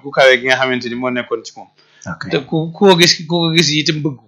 ku kawe gi nga xamante ni moo nekkoon ci moom ok te ku ku ko gis ku ko gis itam bëgg ko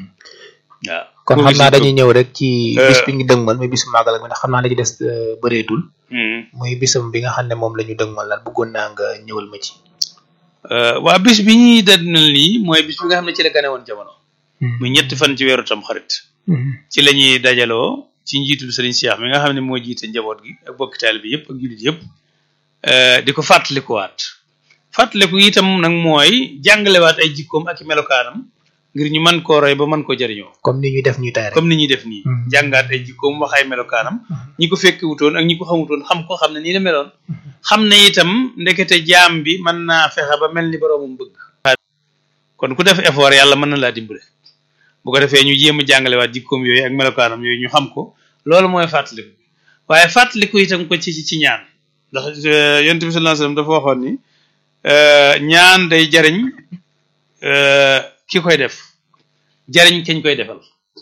waaw kon ku ko xam gis naa it dañuy ñëw rek ci Euh, bis bi ñu dëgmal muy bisu màggal ak mi ndax xam naa la ci des euh, bëreetul Hmm. muy bisam bi nga xam ne moom la ñu dëgmal lan bëggoon naa nga ñëwal ma ci Euh, waa bis bi ñuy dadnal nii mooy bis bi nga xam ne ci la gane woon jamono muy ñetti fan ci weeru tam xarit ci la ñuy dajaloo ci njiitul Serigne Cheikh mi nga xam ne moo jiite njaboot gi ak bokki taalibe bi yëpp ak jullit yëpp euh, di ko fàttalikuwaat fàttaliku itam nag mooy jàngalewaat ay jikkoom ak i melokaanam ngir ñu mën koo roy ba mën koo jariñoo comme ni ñuy def ñuy tay rek comme ni ñuy def nii Mhm. jàngaat ay jikkoom wax ay melokaanam ñi ko fekki wutoon ak ñi ko xamutoon xam ko xam ne nii la meloon xam ne itam ndekete jaam bi mën naa fexe ba mel ni boroomam bëgg kon ku def effort yàlla mën na laa dimbale bu ko defee ñu jéem a jàngalewaat jikkoom yooyu ak melokaanam yooyu ñu xam ko loolu mooy fàttaliku waaye fàttaliku itam ko ci ci ñaan ndax euh, yonent bi sallallahu alayhi wasallam dafa waxoon ni euh, ñaan day jariñ euh, ki koy def jariñ kañ koy defal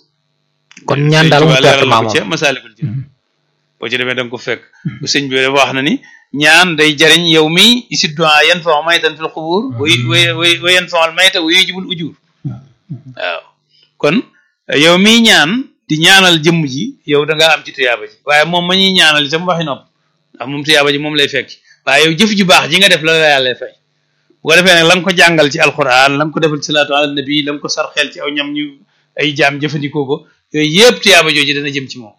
kon ñaan daal mu Sëñ Tuubaa leeral na pertement ko ca moom Masaalikul Jinaan boo ci demee da nga ko fekk bu sëñ bi dafa wax na ni ñaan day jariñ yow mi isid du'a yan fa maytan fil xubur way way way way yan faal mayta wa yujibul ujur waaw kon yow mi ñaan di ñaanal jëmm ji yow da ngaa am ci tuyaaba ji waaye moom ma ñuy ñaanal itam waxi nopp ndax moom tuyaaba ji moom lay fekk waaye yow jëf ju baax ji nga def la la yàlla fay bu ko defee nag la nga ko jàngal ci alquran la nga ko defal ci salaatu ala nabi la nga ko sarxeel ci aw ñam ñu ay jaam jëfandikoo ko yooyu yëpp tuyaaba jooju dana jëm ci moom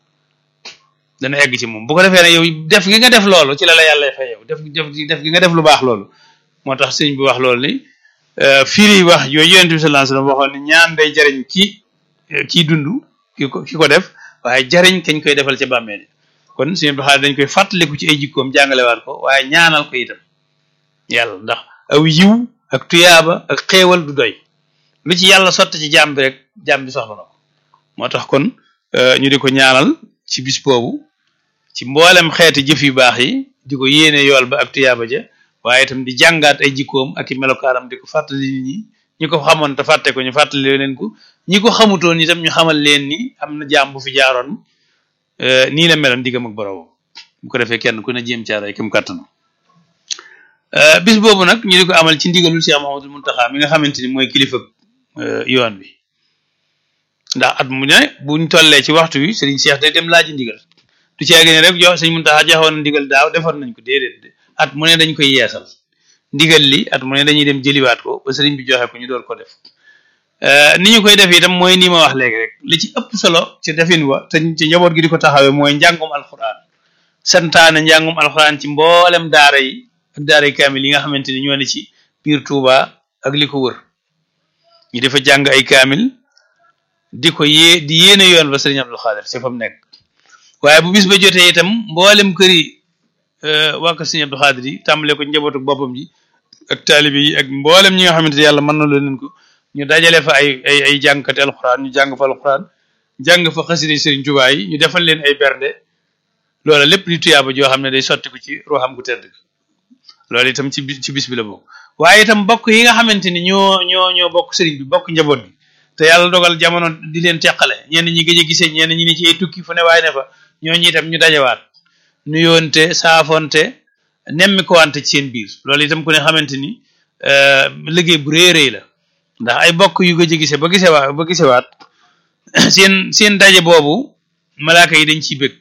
dana egg ci moom bu ko defee nag yow def gi nga def loolu ci la la yàlla fay yow def def def gi nga def lu baax loolu moo tax sëñ bi wax loolu ni firi wax yooyu yonent bi sallallahu alayhi wasallam waxoon ni ñaan day jariñ ki kii dund ki ko ki ko def waaye jariñ kañ koy defal ca bàmmeel kon suñu bi dañ koy fàttaliku ci ay jikkoom jàngalewaat ko waaye ñaanal ko itam yàlla ndax aw yiw ak tuyaaba ak xéewal du doy lu ci yàlla sotti ci jàmm bi rek jàmm bi soxla na ko moo tax kon ñu di ko ñaanal ci bis boobu ci mboolem xeeti jëf yu baax yi di ko yéene yool ba ak tuyaaba ja waaye itam di jàngaat ay jikkoom ak i melokaanam di ko fàttali nit ñi ñi ko xamoon te fàtte ko ñu fàttali leen ko ñi ko xamutoon itam ñu xamal leen ni am na jaam bu fi jaaroon nii la meloon diggam ak boroomam bu ko defee kenn ku ne jéem caaray kem kàttanam bis boobu nag ñu di ko amal ci ndigalul Cheikh Mouhamadul Mountakha mi nga xamante ni mooy kilifa yoon bi ndax at mu ne buñ tollee ci waxtu wi Serigne Cheikh day dem laaji ndigal du ci ne rek jox Serigne Mountakha joxoon na ndigal daaw defoon nañ ko déedéet at mu ne dañ koy yeesal ndigal li at mu ne dañuy dem jëliwaat ko ba Serigne bi joxe ko ñu door ko def ni ñu koy def itam mooy nii ma wax léegi rek li ci ëpp solo ci defin wa te ci njaboot gi di ko taxawee mooy njàngum alxuraan santaane njàngum alxuraan ci mboolem daara yi ak daara yi kaamil yi nga xamante ni ñoo ne ci biir Touba ak li ko wër ñu dafa jàng ay kaamil di ko yée di yéene yoon ba Serigne Abdou Khadir ci fa mu nekk waaye bu bis ba jotee itam mboolem kër yi waa ko Serigne Abdou Khadir yi tàmbale ko njabootu boppam ji ak taalibe yi ak mboolem ñi nga xamante ni yàlla mën na leen ko ñu dajale fa ay ay ay jàngkati alxuraan ñu jàng fa alxuraan jàng fa xasida Serigne Touba yi ñu defal leen ay bernde loola lépp di tuyaaba joo xam ne day sotti ko ci ruuxam gu tedd loolu itam ci ci bis bi la bokk waaye itam bokk yi nga xamante ni ñoo ñoo ñoo bokk sëriñ bi bokk njaboot gi te yàlla dogal jamono di leen teqale ñenn ñi gëj a gisee ñenn ñi ni ci ay tukki fu ne waaye ne fa ñooñu itam ñu dajawaat nuyoonte saafonte nemmi ko wante ci seen biir loolu itam ku ne xamante ni liggéey bu rëy rëy la ndax ay bokk yu gëj a gisee ba gisewaat ba gisewaat seen seen daje boobu malaaka yi dañ ciy bëgg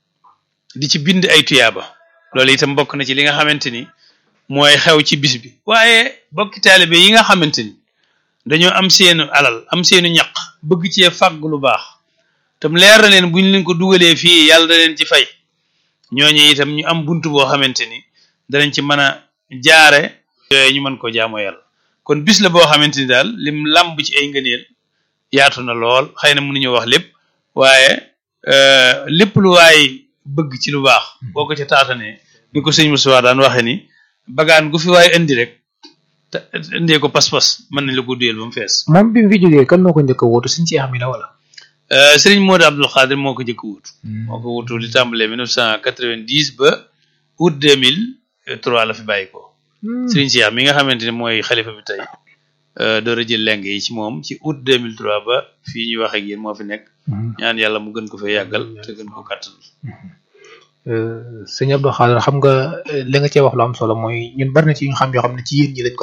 di ci bind ay tuyaaba loolu itam bokk na ci li nga xamante ni mooy xew ci bis bi waaye bokki taalibe yi nga xamante ni dañoo am seenu alal am seenu ñaq bëgg cee fàgg lu baax tam leer na leen buñ leen ko dugalee fii yàlla da leen ci fay ñooñu itam ñu am bunt boo xamante ni danañ ci mën a jaare yooyu ñu mën ko jaamoo yàlla kon bis la boo xamante ni daal lim làmb ci ay ngëneel yaatu na lool xëy na mënuñu wax lépp waaye lépp lu waay bëgg ci lu baax boo ko ca taatanee ni ko sëñ Moussa daan waxe ni bagaan gu fi waaye indi rek te indee ko pas-pas mën nañ la ko duyeel ba mu fees moom bi mu fi jógee kan moo ko njëkk a wóotu suñ ci xam la wala Serigne Modou Abdoul Khadir moo ko njëkk a wuutu moo ko wuutu li tàmbalee 1990 ba août 2003 la fi bàyyi ko Serigne Cheikh mi nga xamante ne mooy xalifa bi tey door a jël leng yi ci moom ci août 2003 ba fii ñuy wax ak yéen moo fi nekk ñaan yàlla mu gën ko fee yàggal te gën ko kàttan sëñ Abdou Khadir xam nga li nga cee wax lu am solo mooy ñun bari na ci ñu xam yoo xam ne ci yéen ñi lañ ko